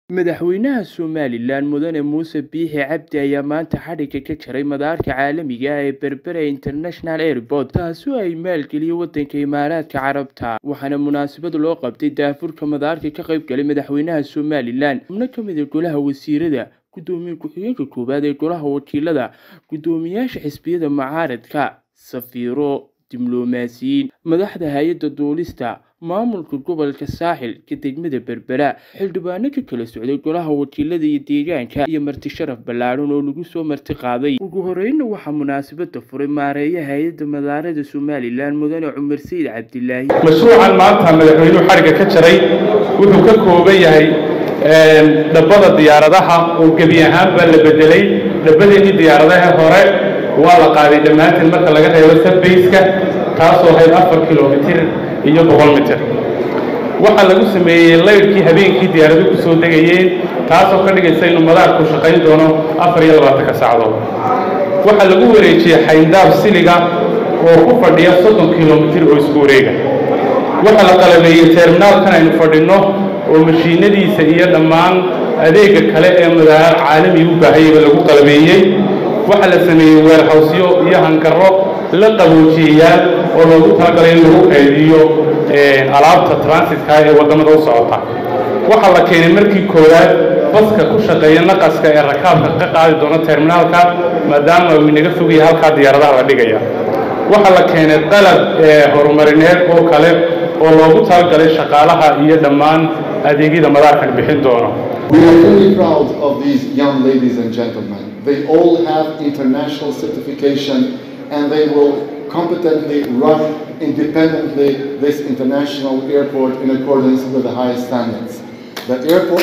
madaxweynaha somalilan mudane muuse biixi cabdi ayaa maanta xadhigga ka jaray madaarka caalamiga ah ee berbera international airport taasoo ay maalgeliyey wadanka imaaraadka carabta waxaana munaasabad loo qabtay daafurka madaarka ka qayb galay madaxweynaha somalilan xubno ka mid a golaha wasiirada gudoomiye ku-xigeenka koowaad ee golaha wakiilada gudoomiyaasha xisbiyada mucaaradka safiiro diblomaasiyiin madaxda hay-adda duulista maamulka gobolka saaxil ka degmada berbera xildhibaano ka kala socday golaha wakiilada iyo deegaanka iyo marti sharaf ballaadhan oo lagu soo marti qaaday ugu horeyna waxaa munaasabada furay maareeya hay-adda madaarada somalilan mudane cumar sayid cabdilaahi mashruucan maanta madaxweynuhu xadhigga ka jaray wuxuu ka kooban yahay dhabbada diyaaradaha oo gebi ahaanbaa la bedelay dhabbadeedii diyaaradaha hore waa la qaaday dhammaanteen marka laga reebo sabbeyska taasoo ahayd afar kilomitir iyo boqol mitir waxaa lagu sameeyey laydhkii habeenkii diyaaradu ku soo degayeen taasoo ka dhigaysa inuu madaarku shaqayn doono afar iyo labaatanka saacadood waxaa lagu wareejiyey xayndaab siliga oo ku fadhiya soddon kilomitir oo isku wareega waxaa la qalabeeyey terminaalkan aynu fadhinno oo mashiinadiisa iyo dhammaan adeegga kale ee madaar caalamiga u baahayaba lagu qalabeeyey waxaa la sameeyey weerhawsyo iyo hangarro la qaboojiyayaal oo loogu talagalay in lagu qaydiyo alaabta transitka ee waddamada u socota waxaa la keenay markii koowaad baska ku shaqeeya naqaska ee rakaabka ka qaadi doona terminaalka maadaama uu inaga fogaya halkaa diyaaradaha la dhigaya waxaa la keenay qalab horumarineed oo kale oo loogu talagalay shaqaalaha iyo dhammaan adeegyada madaarkan bixin doono We are really proud of these young ladies and gentlemen. They all have international certification and they will competently run independently this international airport in accordance with the highest standards. The airport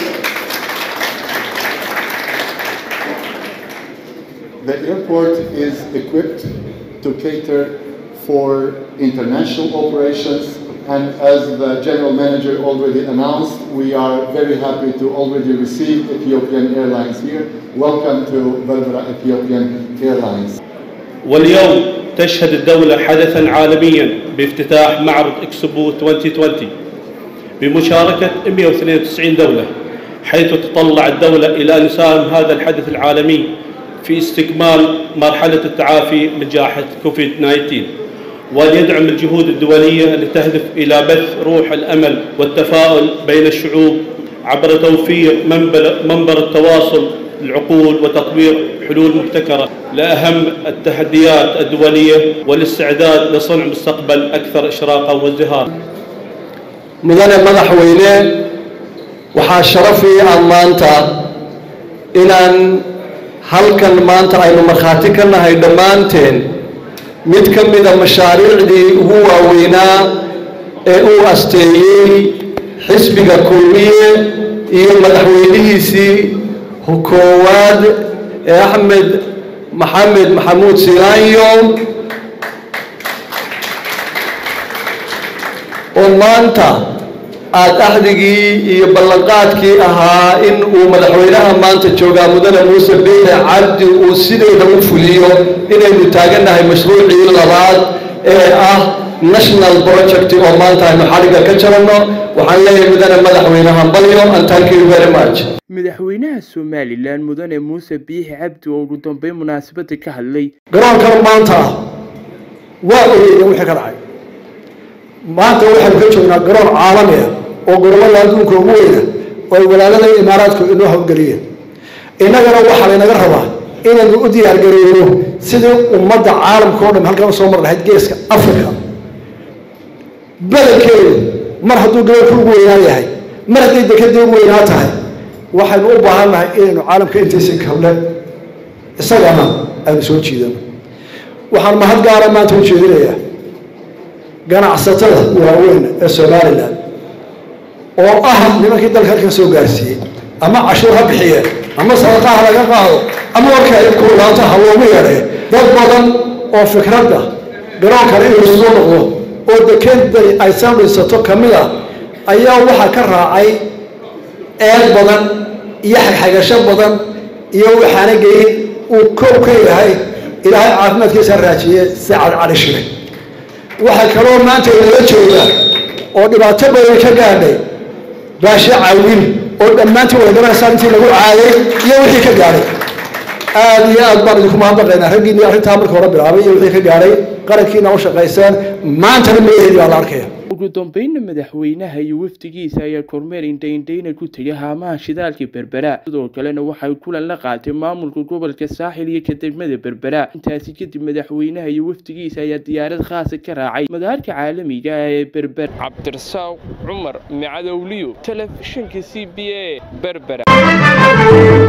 The airport is equipped to cater for international operations and as the general manager already announced, we are very happy to already receive Ethiopian Airlines here. Welcome to Berbera Ethiopian Airlines. واليوم تشهد الدولة حدثا عالميا بافتتاح معرض اكسبو 2020 بمشاركة 192 دولة حيث تطلع الدولة إلى أن يساهم هذا الحدث العالمي في استكمال مرحلة التعافي من جائحة كوفيد 19 وأن يدعم الجهود الدولية التي تهدف إلى بث روح الأمل والتفاؤل بين الشعوب عبر توفير منبر التواصل العقول وتطوير حلول مبتكرة لأهم التحديات الدولية والاستعداد لصنع مستقبل أكثر إشراقا وازدهارا mudane madaxweyne waxaa sharafii ah maanta inaan halkan maanta aynu markhaati ka nahay dhammaanteen mid ka mida mashaariicdii ugu waaweynaa ee uu asteeyey xisbiga kulmiye iyo madaxweynihiisii koowaad ee axmed maxamed maxamuud silaanyo oo maanta aada axdigii iyo ballanqaadkii ahaa in uu madaxweynaha maanta joogaa mudane muuse biixi cabdi uu sideeda u fuliyo inaynu taagannahay mashruucii labaad ee ah national project oo maanta aynu xadhigga ka jaranno waxaan leeyahay mudane madaxweynaha balyo and thank you very much madaxweynaha somalilan mudane muuse biixi cabdi oo ugu dambeyn munaasabada ka hadlay garoonkan maanta waa ogeeyeen wixii ka dhacay maanta waxaynu ka joognaa garoon caalami ah oo goromada adduunka ugu weyna oo ay walaalada imaaraadku inoo hawgeliyeen innagana waxaa laynaga rabaa inaynu u diyaargareyno sidii ummadda caalamka o dhan halkan usoo mar lahayd geeska africa bedelkeedu mar hadduu gaboolka ugu weynaa yahay mar hadday dekadii ugu weynaa tahay waxaynu u baahan nahay inaynu caalamka intiisa kable isagana aynu soo jiidano waxaan mahad gaara maanta u jeedinayaa ganacsatada waaweyn ee somalilan oo ah nimankii dalka halkan soo gaarsiiyey ama cashuur ha bixiyeen ama sadaqaha laga qaado ama warka ay kuulaanto ha loogu yeedhee dad badan oo fikradda garoonkan inuu soo noqdo oo dekeday ay soo dhisato ka mid a ayaa waxaa ka raacay eed badan iyo xagxagasho badan iyo waxaana geyin uu koob ka yahay ilaahay caafimaadkiisa raajiye si cadcadhi shiray waxaa kaloo maanta inala jooga oo dhibaato badan ka gaadhay baashe cawin oo dhammaantiin wada garanaysaan intii lagu caayay iyo wixii ka gaadhay aad iyo aad baan idinku mahadnaqaynaa raggiinii arrintaa marka hore bilaabay iyo wixii ka gaadhay qarankiina u shaqayseen maantana magaceedii baa la arkaya ugu dambeynna madaxweynaha iyo wafdigiisa ayaa kormeer indhaindhayna ku tegay haamaha shidaalka berbera sidoo kalena waxay kulan la qaatay maamulka gobolka saaxil iyo kadegmada berbera intaasi kadib madaxweynaha iyo wafdigiisa ayaa diyaarad khaasa ka raacay madaarka caalamiga ah ee berber cabdirasaaq cumar macadowliyo telefishinka c b a berbera